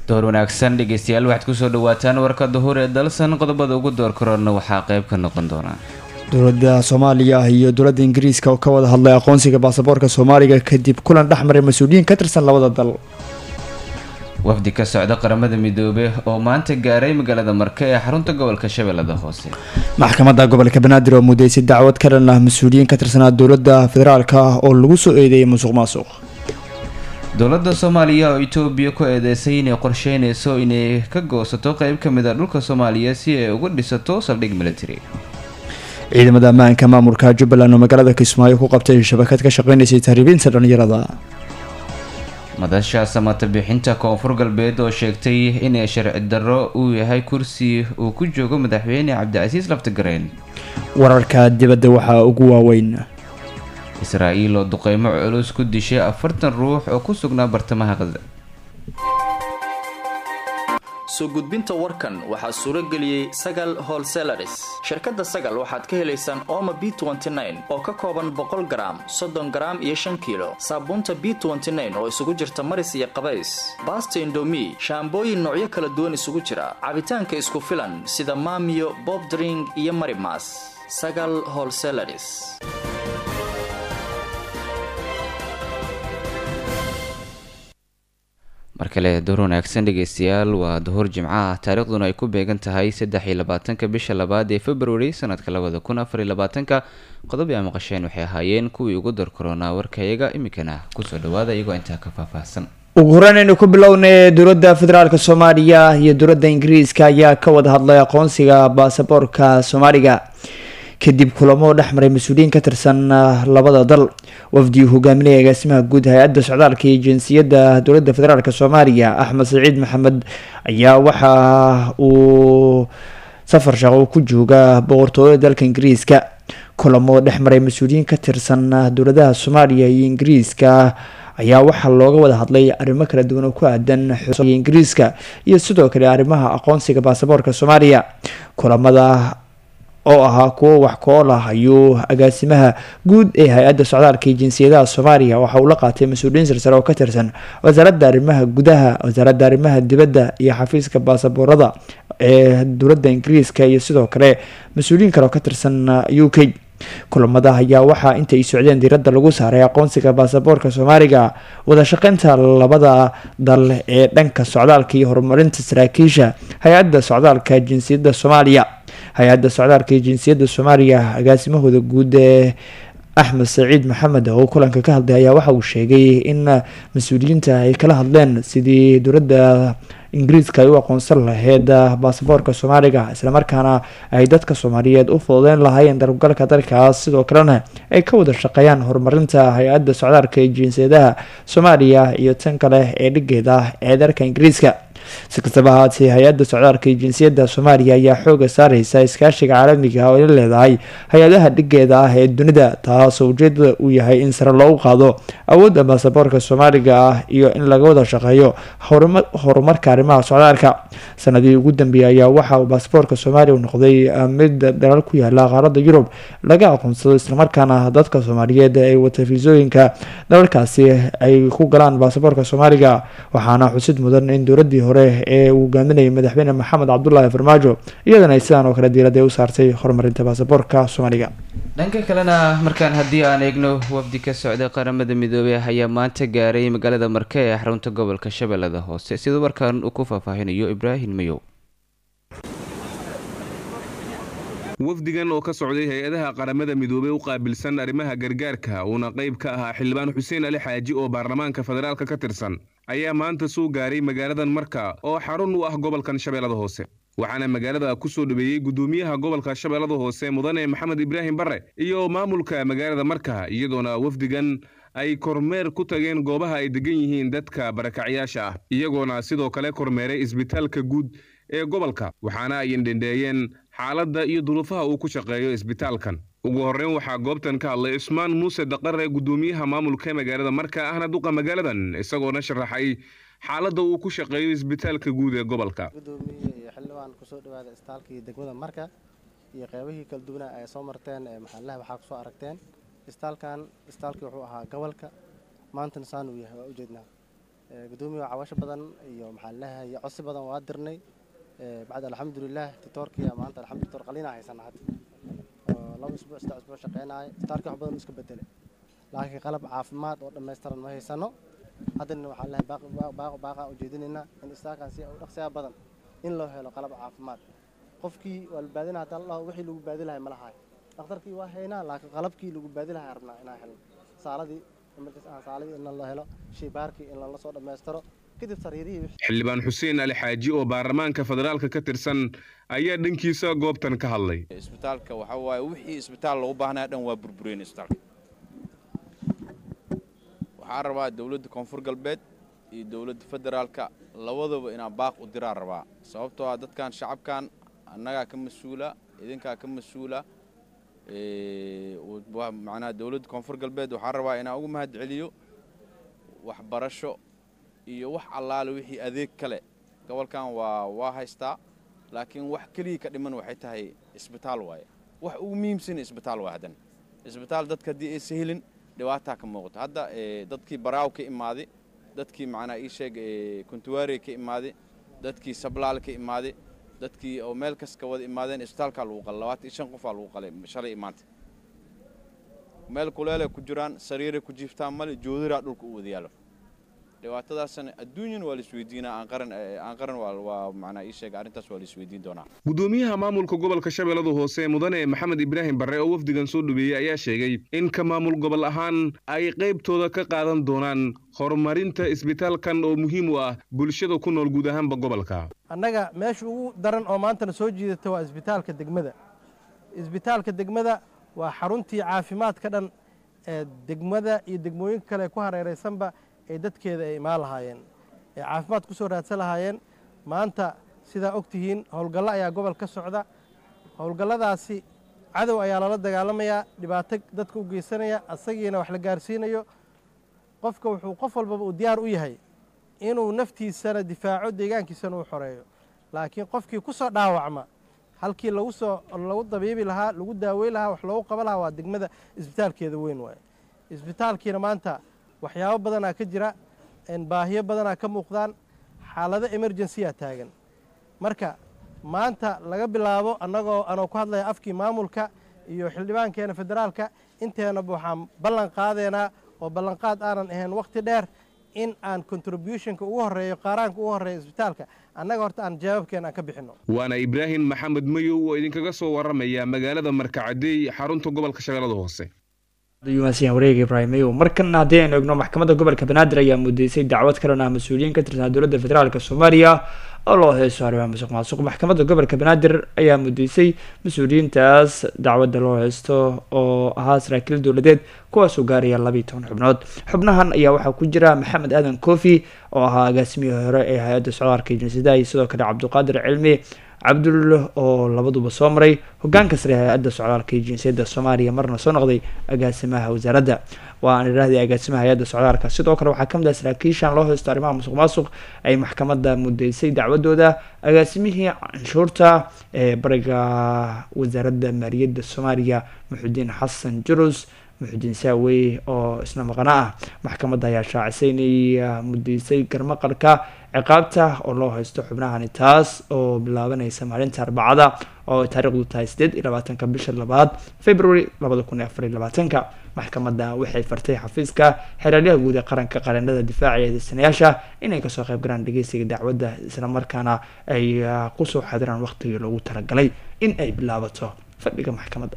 door wanaagsan dhegeystayaal waxaad kusoo dhawaataan warka duhur ee dalsan qodobada ugu door korona waxaa qayb ka noqon doona dowladda soomaaliya iyo dowladda ingiriiska oo ka wada hadlay aqoonsiga baasaboorka soomaaliga kadib kulan dhexmaray mas-uuliyiin ka tirsan labada dal wafdi ka socda qaramada midoobey oo maanta gaaray magaalada marke ee xarunta gobolka shabeellada hoose maxkamadda gobolka banaadir oo mudeysay dacwad ka dhan ah mas-uuliyiin ka tirsanaa dowladda federaalka oo lagu soo eedeeyay musuq maasuq dowladda soomaaliya oo itoobiya ku eedeysay inay qorsheyneyso inay ka goosato qeyb ka mid a dhulka soomaaliya si ay uga dhisato saldhig military ciidamada ammaanka maamulka jubbaland oo magaalada kismaayo ku qabtay shabakad ka shaqeynaysay tahriibinta dhalinyarada madasha samata bixinta koonfur galbeed oo sheegtay inay sharci darro uu yahay kursi uu ku joogo madaxweyne cabdicasiis laftagareen wararka dibadda waxaa ugu waaweyn israa-iil oo duqeymo culus ku dishay afartan ruux oo ku sugnaa bartamaha qasda soo gudbinta warkan waxaa suuro geliyey sagal holselaris shirkadda sagal waxaad ka helaysaan ooma b oo ka kooban boqol garaam soddon garaam iyo shan kiilo saabuunta b oo isugu jirta maris iyo qabays baasta indomi shaambooyin noocyo kala duwan isugu jira cabitaanka isku filan sida maamiyo bob dring iyo marimas sagal holselaris mar kale door wanaagsan dhegeystayaal waa duhur jimco ah taariikhduna ay ku beegan tahay saddex iyo labaatanka bisha labaad ee february sanadka labada kun afar iyo labaatanka qodob aa maqasheen waxay ahaayeen kuwii ugu dar koronaa warkayaga iminkana kusoo dhawaada iyagoo intaa ka faahfaahsan ugu horeyn aynu ku bilownay dowladda federaalk soomaaliya iyo dowladda ingiriiska ayaa ka wada hadlay aqoonsiga baasaboorka soomaaliga kadib kulamo dhexmaray mas-uuliyiin ka tirsan labada dal wafdi hogaaminaya agaasimaha guud hay-adda socdaalka iyo jinsiyadda dowladda federaalk soomaaliya axmed saciid maxamed ayaa waxa uu safar shaqo ku jooga boqortooyada dalka ingiriiska kulamo dhexmaray mas-uuliyiin ka tirsan dowladaha soomaaliya iyo ingiriiska ayaa waxaa looga wada hadlay arrimo kala duwan oo ku aadan ingiriiska iyo sidoo kale arrimaha aqoonsiga baasaboorka soomaaliya kulamada oo ahaa kuwo wax kool ah ayuu agaasimaha guud ee hay-adda socdaalka iyo jinsiyadaha soomaaliya waxa uu la qaatay mas-uuliyiin sarsare oo ka tirsan wasaaradda arrimaha gudaha wasaaradda arrimaha dibadda iyo xafiiska baasaboorada ee dowladda ingiriiska iyo sidoo kale mas-uuliyiin kale oo ka tirsan u k kulamada ayaa waxaa inta ay socdeen diiradda lagu saaray aqoonsiga baasaboorka soomaaliga wada shaqeynta labada dal ee dhanka socdaalka iyo horumarinta saraakiisha hay-adda socdaalka jinsiyadda soomaaliya hay-adda socdaalka iyo jinsiyadda soomaaliya agaasimahooda guud ee axmed saciid maxamed oo kulanka ka hadlay ayaa waxa uu sheegay in mas-uuliyiinta ay kala hadleen sidii dowladda ingiriiska ay u aqoonsan lahayd baasaboorka soomaaliga islamarkaana ay dadka soomaaliyeed u fududeyn lahaayeen darabgalka dalkaas sidoo kalena ay ka wada shaqeeyaan horumarinta hay-adda socdaalka iyo jinsiyadaha soomaaliya iyo tan kale ee dhigeeda ee dalka ingiriiska si kastaba ahaatee hay-adda socdaalka iyo jinsiyadda soomaaliya ayaa xooga saareysa iskaashiga caalamiga oo ay la leedahay hay-adaha dhigeeda ah ee dunida taasoo ujeedada uu yahay in sare loogu qaado awoodda baasaboorka soomaaliga ah iyo in laga wada shaqeeyo horumarka arrimaha socdaalka sanadii ugu dambeeyay ayaa waxa uu baasaboorka soomaaliya u noqday mid dalal ku yaala qaaradda yurub laga aqoonsado islamarkaana dadka soomaaliyeed ay wata fiisooyinka dalalkaasi ay ku galaan baasaboorka soomaaliga waxaana xusid mudan in dowladii hore ee uu hogaaminayay madaxweyne maxamed cabdulaahi farmaajo iyadana ay sidaan oo kale diiradee u saartay horumarinta baasaboorka soomaaliga dhanka kalena markaan haddii aan eegno wafdi ka socday qaramada midoobey ayaa maanta gaaray magaalada marke ee xarunta gobolka shabeellada hoose siduu warkaan uu ku faahfaahinayo ibraahim mayow wafdigan oo ka socday hay-adaha qaramada midoobey u qaabilsan arrimaha gargaarka uuna qayb ka ahaa xildhibaan xuseen ali xaaji oo baarlamaanka federaalka ka tirsan ayaa maanta soo gaaray magaaladan marka oo xarun u ah gobolkan shabeellada hoose waxaana magaalada ku soo dhaweeyey guddoomiyaha gobolka shabeellada hoose mudane maxamed ibraahim barre iyo maamulka magaalada marka iyadoona wafdigan ay kormeer ku tageen goobaha ay degan yihiin dadka barakacyaasha ah iyagoona sidoo kale kormeeray isbitaalka guud ee gobolka waxaana ay indhendheeyeen xaaladda iyo duruufaha uu ku shaqeeyo isbitaalkan ugu horreyn waxaa goobtan ka hadlay cusmaan muuse daqare guddoomiyaha maamulka magaalada marka ahna duqa magaaladan isagoona sharaxay xaaladda uu ku shaqeeyo isbitaalka guud ee gobolka gudoomiye iyo xildhibaan kusoo dhawaada isbitaalkii degmada marka iyo qeybihii kala duwana ay soo marteen ee maxallaha waxaa kusoo aragteen isbitaalkan isbitaalkii wuxuu ahaa gobolka maantana saan uu yahay waa ujeednaa gudoomiya cawasho badan iyo maxaa laleeyahay codsi badan waa dirnay bacd alxamdulilah titoorkiya maanta alxamdu titoor qaliina haysana hadda oo laba isbuuc saddex isbuuc shaqeynaayo titoorkii wax badan iska bedelay laakiin qalab caafimaad oo dhammaystiran ma haysano haddana waxaa laleeyahay baaqo baaqa ujeedinaynaa in istaalkan si u dhaqsiyaa badan in loo helo qalab caafimaad qofkii waa la baadina haddaan la wixii lagu baadi lahay ma lahaay dhakhtarkii waa haynaa laakiin qalabkii lagu baadi lahay rabnaa inaan helno saaladii saaladii in la helo shaybaarkii in lala soo dhammaystiro kadib sariirihii xildhibaan xuseen ali xaaji oo baarlamaanka federaalka ka tirsan ayaa dhankiisa goobtan ka hadlay isbitaalka waxa waaye wixii isbitaal loogu baahnaya dhan waa burbureen isbitaalka waxaan rabaa dowladda koonfur galbeed iyo dowladda federaalka labadaba inaan baaq u diraan rabaa sababtoo ah dadkan shacabkan annagaa ka mas-uula idinkaa ka mas-uula macnaha dowladda koonfur galbeed waxaan rabaa inaan ugu mahad celiyo waxbarasho iyo wax allaale wixii adeeg kale gobolkan waa waa haystaa laakiin wax keliya ka dhiman waxay tahay isbitaal waaye wax ugu muhiimsan isbitaal waa haddan isbitaal dadka haddii aysa helin dhibaataa ka muuqato hadda dadkii baraaw ka imaaday dadkii macnaa ii sheeg kuntuwaare ka imaaday dadkii sablaal ka imaaday dadkii oo meel kas ka wada imaadeen isbitaalkaa lagu qalay labaatan iyo shan qofaa lagu qalay shalay imaanta meel kuleelay ku jiraan sariiray ku jiiftaan male joodiraa dhulka u wada yaalo dhibaatadaasna adduunyan waa laisweydiinaa aan qaran aan qaran waa macnaa ii sheega arrintaas waa laisweydiin doonaa gudoomiyaha maamulka gobolka shabeellada hoose mudane maxamed ibraahim barre oo wafdigan soo dhaweeyey ayaa sheegay in ka maamul gobol ahaan ay qaybtooda ka qaadan doonaan horumarinta isbitaalkan oo muhiim u ah bulshada ku nool guud ahaanba gobolka annaga meesha ugu daran oo maantana soo jiidata waa isbitaalka degmada isbitaalka degmada waa xaruntii caafimaadka dhan ee degmada iyo degmooyinka kale ku hareeraysanba ee dadkeeda ay imaan lahaayeen ee caafimaad ku soo raadsan lahaayeen maanta sidaa og tihiin howlgallo ayaa gobol ka socda howlgalladaasi cadow ayaa lala dagaalamayaa dhibaato dadka u geysanaya asagiina wax la gaarsiinayo qofka wuxuu qof walbaba uu diyaar u yahay inuu naftiisana difaaco deegaankiisana uu xoreeyo laakiin qofkii ku soo dhaawacma halkii lagu soo lagu dabiibi lahaa lagu daaweyn lahaa wax loogu qaban lahaa waa degmada isbitaalkeeda weyn waaye isbitaalkiina maanta waxyaabo badanaa ka jira baahiyo badanaa ka muuqdaan xaalado emergency-a taagan marka maanta laga bilaabo annagoo anoo ku hadlaya afkii maamulka iyo xildhibaankeena federaalka inteenaba waxaan ballan qaadeenaa oo ballanqaad aanan ahayn wakhti dheer in aan contributionka ugu horreeyo qaaraanka ugu horreeya isbitaalka annaga horta aan jawaabkeena aan ka bixinno waana ibraahim maxamed mayow oo idinkaga soo warramaya magaalada markacadeey xarunta gobolka shabeellada hoose yumaasiyan wareega ibraahim mayow markana haddii aynu egno maxkamadda gobolka banaadir ayaa mudeysay dacwad kalan ah mas-uuliyiin ka tirsan dowladda federaalk soomaaliya oo loo heeso arrimaha musuq maasuq maxkamadda gobolka banaadir ayaa mudeysay mas-uuliyiintaas dacwadda loo heysto oo ahaa saraakiil dowladeed kuwaasoo gaaraya labiiyo toban xubnood xubnahan ayaa waxaa ku jira maxamed aadan kofi oo ahaa agaasimihii hore ee hay-adda socdaalka jinsadaha iyo sidoo kale cabdiqaadir cilmi cabdul oo labaduba soo maray hogaanka sare hay-adda socdaalka iyo jinsiyadda soomaaliya marna soo noqday agaasimaha wasaaradda waa aan idhaahday agaasimaha hay-adda socdaalka sidoo kale waxaa kamid ah saraakiishan loo heysto arrimaha musuq maasuq ay maxkamadda mudeysay dacwadooda agaasimihii canshuurta ee bariga wasaaradda maaliyadda soomaaliya muxudiin xasan jurus muxudiin saawey oo isna maqana ah maxkamadda ayaa shaacisay inay mudeysay garmaqalka ciqaabta oo loo haysto xubnahani taas oo bilaabanaysa maalinta arbacada oo taariikhdu tahay sideed iyo labaatanka bisha labaad february labada kun iyo afar iyo labaatanka maxkamadda waxay fartay xafiiska xeeraalyaha guud ee qaranka qareenada difaaca ee eedeysanayaasha inay kasoo qayb galaan dhageysiga dacwadda islamarkaana ay kusoo xadiraan waqtigii loogu talagalay in ay bilaabato fadhiga maxkamadda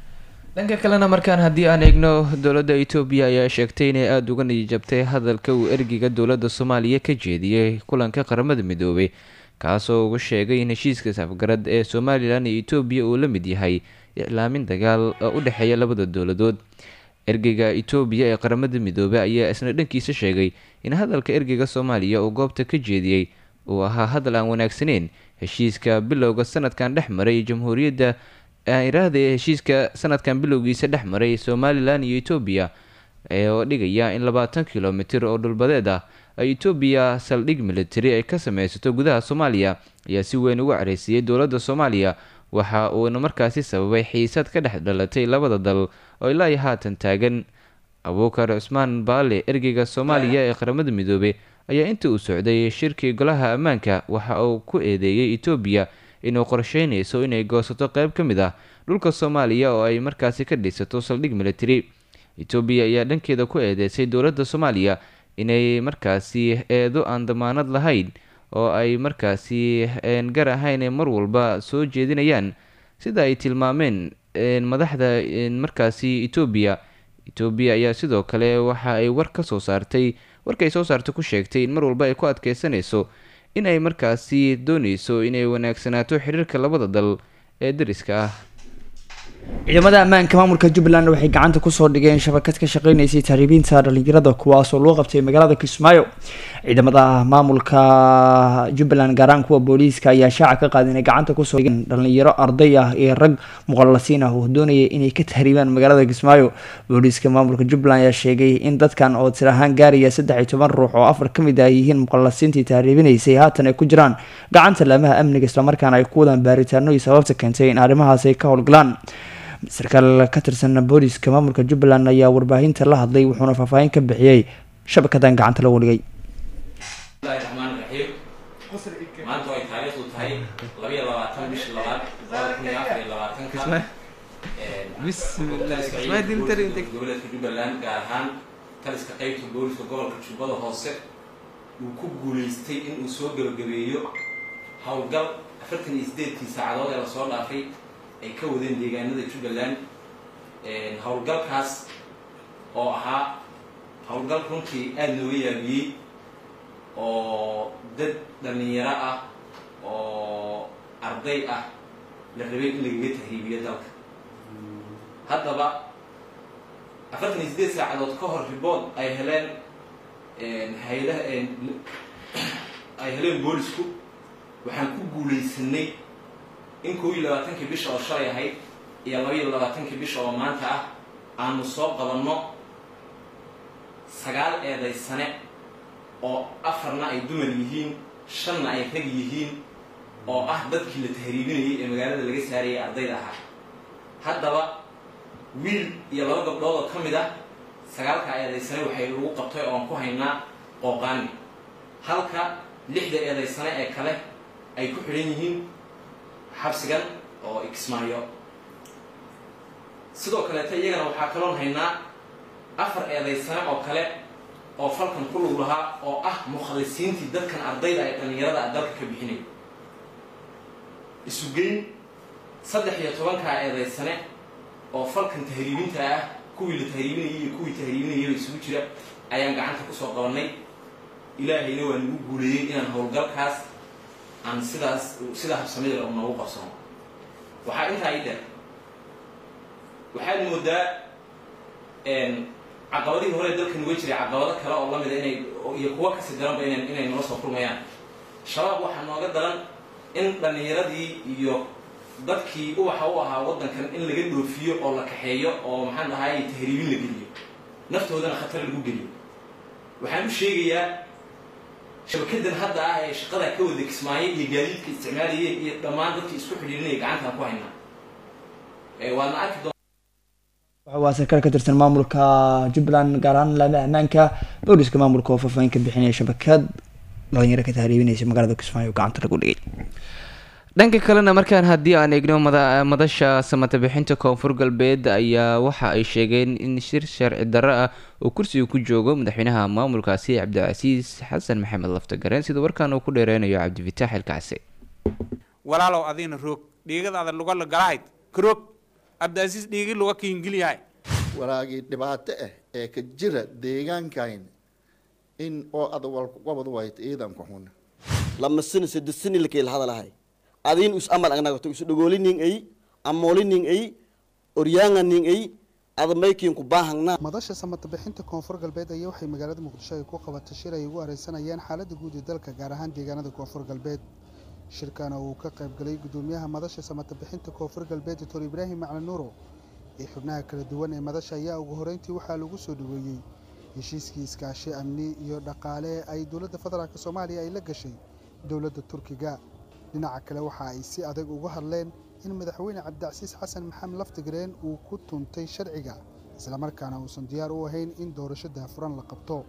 dhanka kalena markaan haddii aan eegno dowladda etoobiya ayaa sheegtay inay aada uga niyijabtay hadalka uu ergiga dowladda soomaaliya ka jeediyey kulanka qaramada midoobay kaasoo uga sheegay in heshiiska safgarad ee somalilan iyo etoobiya uu la mid yahay iclaamin dagaal oo u dhexeeya labada dowladood ergeyga etoobiya ee qaramada midoobay ayaa isna dhankiisa sheegay in hadalka ergeyga soomaaliya uu goobta ka jeediyey uu ahaa hadal aan wanaagsaneyn heshiiska bilowga sanadkan dhex maray jamhuuriyadda iraahda heshiiska sanadkan bilowgiisa dhex maray somalilan iyo etoobiya oo dhigaya in labaatan kilomitir oo dhulbadeed ah ay etoobiya saldhig military ay ka sameysato gudaha soomaaliya ayaa si weyn uga careysiiyey dowladda soomaaliya waxa uuna markaasi sababay xiisad ka dhex dhalatay labada dal oo ilaa iyo haatan taagan abuukar cusmaan baale ergeyga soomaaliya ee qaramada midoobey ayaa intii uu socday shirkii golaha ammaanka waxa uu ku eedeeyey etoobiya inuu qorsheynayso inay goosato qeyb ka mid ah dhulka soomaaliya oo ay markaasi ka dhisato saldhig military etoobiya ayaa dhankeeda ku eedeysay dowladda soomaaliya inay markaasi eedo aan damaanad lahayn oo ay markaasi gar ahayn mar walba soo jeedinayaan sida ay tilmaameen madaxda markaasi etoobiya etoobiya ayaa sidoo kale waxa ay war ka soo saartay warkaay soo saartay ku sheegtay in mar walba ay ku adkeysanayso in ay markaasi dooneyso inay wanaagsanaato xiriirka labada dal ee dariska ah ciidamada ammaanka maamulka jubbaland waxay gacanta kusoo dhigeen shabakad ka shaqeyneysay tahriibiinta dhalinyarada kuwaas oo loo qabtay magaalada kismaayo ciidamada maamulka jubbaland gaaraan kuwa booliiska ayaa shaaca ka qaada inay gacanta kusoo dhigeen dhalinyaro arday ah iyo rag muqallasiin ah oo doonaya inay ka tahriibaan magaalada kismaayo booliiska maamulka jubbaland ayaa sheegay in dadkan oo tir ahaan gaaraya saddex iyo toban ruux oo afar ka mid ah yihiin muqallasiintii tahriibinaysay haatan ay ku jiraan gacanta laamaha amniga islamarkaana ay ku wadaan baaritaano iyo sababta keentay in arrimahaas ay ka howlgalaan sarkaal ka tirsan booliiska maamulka jubbaland ayaa warbaahinta la hadlay wuxuuna faahfaahin ka bixiyey shabakadan gacanta lagu dhigay bismillahi raxmaani raxiim maanta ay taariikhdu tahay labayo labaatan bisha labaad labada kun iyo afar iyo labaatanka goboleedka jubbaland gaar ahaan taliska qeybta booliska gobolka jubbada hoose uu ku guuleystay in uu soo gebagabeeyo howlgal afartan iyo sideedkii saacadood ee lasoo dhaafay ay ka wadeen deegaanada jubbaland howlgalkaas oo ahaa howlgal runtii aada nooga yaabiyey oo dad dhalinyaro ah oo arday ah la rabay in lagaga tahriibiyo dalka haddaba afartan iyo sideed saacadood ka hor ribood ay heleen haylaha ay heleen boolisku waxaan ku guulaysanay in kow iyo labaatankii bisha oo shalay ahayd iyo laba iyo labaatankii bisha oo maanta ah aanu soo qabanno sagaal eedaysane oo afarna ay dumar yihiin shanna ay rag yihiin oo ah dadkii la tahriibinayay ee magaalada laga saarayay ardayda ahaa haddaba wiil iyo laba gabdhood oo ka mid ah sagaalka eedaysane waxay lagu qabtay oo aan ku haynaa qooqaani halka lixda eedaysane ee kale ay ku xidhan yihiin xabsigan oo ikismaayo sidoo kaleeta iyagana waxaa kaloon haynaa afar eedaysane oo kale oo falkan ku lug lahaa oo ah mukhalisiintii dadkan ardayda ay dhallinyarada a dalka ka bixinay isugeyn saddex iyo tobankaa eedaysane oo falkan tahriibinta ah kuwii la tahriibinayay iyo kuwii tahriibinayaba isugu jira ayaan gacanta kusoo qabanay ilaahayna waa nagu guuleeyey inaan howlgalkaas aan sidaas sidaa habsamida u noogu qabsano waxaa intaa i dheer waxaad moodaa caqabadihii hore dalkan uga jiray caqabado kale oo lamida inay iyo kuwo kasi daranba ina inay nala soo kulmayaan shabaab waxaa nooga daran in dhallinyaradii iyo dadkii uwaxa u ahaa waddankan in laga dhoofiyo oo la kaxeeyo oo maxaan dhahay tahriibin la geliyo naftoodana khatar lagu geliyo waxaan u sheegayaa shabakadan hadda ah ee shaqada ka wada kismaayo iyo gaadiidka isticmaalayeen iyo dhammaan dadkii isku xidhiirinaya gacantaan ku haynaa waadna arki doon waa sarkaal ka tirsan maamulka jubbaland gaar ahaan laamaha ammaanka booliska maamulka oo faahfaahin ka bixinaya shabakad dhalinyaro ka tahriibinaysa magaalada kismaayo gacanta lagu dhigay dhanka kalena markaan haddii aan eegno madasha samata bixinta koonfur galbeed ayaa waxa ay sheegeen in shir sharci darro ah uu kursiga ku joogo madaxweynaha maamulkaasi cabdicasiis xasan maxamed laftagareen sida warkaan uu ku dheereynayo cabdifitaax ilkacse walaalow adiina roog dhiigadaada lugala galahayd karoog cabdicasiis dhiigi luga kiingiliyahay walaagii dhibaato ah ee ka jira deegaankayn in oo ada walwabad wayt ciidanku xun lama sini sida sini lakeel hadalahay adin us amal agnagoto isu dhogolinin ay amolinin ay oryaanganin ay adamaykin ku baahangna madasha samata bixinta koonfur galbeed ayaa waxay magaalada muqdisho ay ku qabatay shir ay ugu areysanayeen xaaladda guud ee dalka gaar ahaan deegaanada koonfur galbeed shirkana uu ka qaybgalay gudoomiyaha madasha samata bixinta koonfur galbeed doctor ibraahim macli nuuro iyo xubnaha kala duwan ee madasha ayaa ugu horeyntii waxaa lagu soo dhaweeyey heshiiskii iskaashi amni iyo dhaqaale ay dowladda federaalk soomaaliya ay la gashay dowladda turkiga dhinaca kale waxa ay si adag uga hadleen in madaxweyne cabdicasiis xasan maxamed laftigreen uu ku tuntay sharciga islamarkaana uusan diyaar u ahayn in doorasho daahfuran la qabto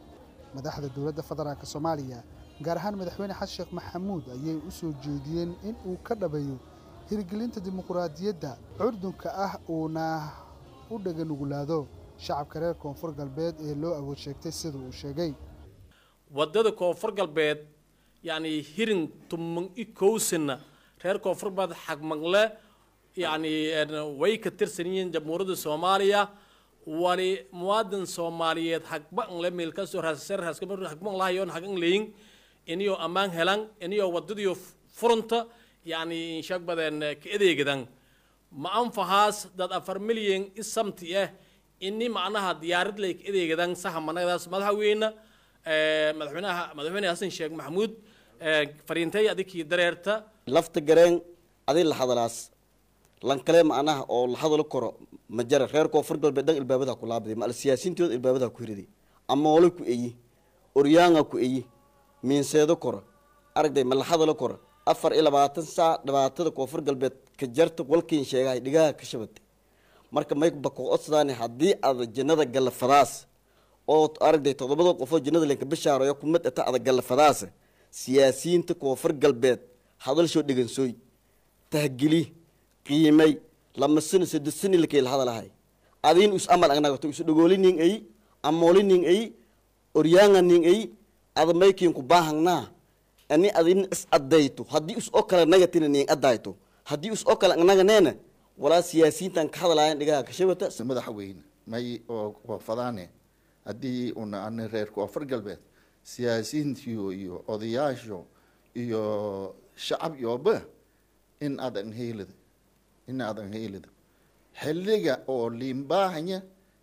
madaxda dowladda federaalk soomaaliya gaar ahaan madaxweyne xasan sheekh maxamuud ayay u soo jeediyeen in uu ka dhabeeyo hirgelinta dimuquraadiyadda curdunka ah uuna u dhaganugulaado shacabka reer koonfur galbeed ee loo awood sheegtay sida uu sheegay waddada koonfur galbeed yacni hirin tuman i kowsana reer koonfur galbeed xagmangle yacni way ka tirsan yihiin jamhuuriyadda soomaaliya wali muwaadin soomaaliyeed hagba ngle meel kasoo raasasar hagba nlahayoon hagan leyin iniyoo ammaan helan iniyoo waddadiyo furunta yacni inshaag badan ka adeegadan ma anfahaas dad afar milyan isamti ah ini macnaha diyaarad lay ka adeegadan saha managadaas madaxweyne madaxweynaha madaxweyne xasan sheekh maxamuud fariintay adikii dareerta lafta gareen adi la hadalaas lankale macnaha oo la hadalo karo ma jara reer koonfur galbeed dhan ilbaabada ku laabday ma siyaasiintooda ilbaabada ku hiriday amoole ku eyi oryaanga ku eyi miinseedo koro aragday ma la hadalo koro afar iyo labaatan saac dhibaatada koonfur galbeed ka jarta walkiin sheegahay dhigaha ka shabatay marka may bako odsadaan haddii aad jannada gallafadaas oo aragday toddobada qofoo jannada lenka bishaarayo kumad ata ada gallafadaas siyaasiyiinta koonfur galbeed hadalshoo dhegansooy tahgeli qiimay lama sano saddex sani lakay la hadalahay adiin us amal agnagato isu dhagoolinin ay amoolinin ay oryaanganin ay ada maykiin ku baahangnaa ani adin is adayto haddii us oo kale nagatina nin adayto haddii us oo kale naganeena walaa siyaasiyiintan ka hadalayan dhigaha kashabata madaxweyne may oo fadaane haddii una ani reer koonfur galbeed siyaasiyiintiyo iyo odayaasho iyo shacab yooba in adan heelida in adan heelida xilliga oo liimbaahanya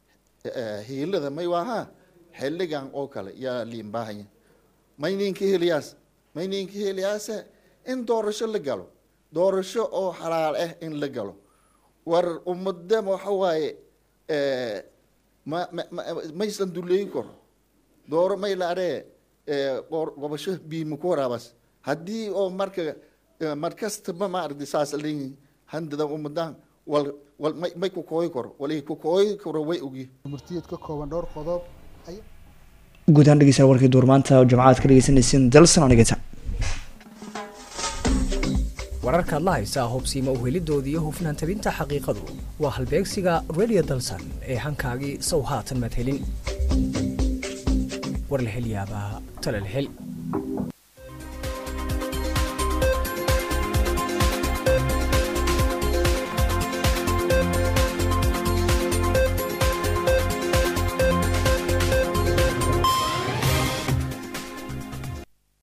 heelada may waaha xilligan oo kale yaa liimbaahanya may ninka heliyaas may ninka heliyaase in doorasho la galo doorasho oo xalaal ah in la galo war ummadda waxa waaye ma ma maysan duleeyi karo dooro may la aree gobasho biima ku waraabas haddii oo marka markastaba ma aragti saas leeyihin handada ummadan wal wal may may ku kooyi karo wali ku kooyi karo way ogi murtiyeed ka kooban dhowr qodob guud ahaan dhegeystayaal warkii duurmaanta oo jimcaad ka dhegeysanaysiin dalsan oo dhegeysa wararkaad la haysaa hubsiima uhelidooda iyo hufnaan tabinta xaqiiqadu waa halbeegsiga radio dalsan ee hankaagii sow haatan madhelin war la hel yaabaa tala la hel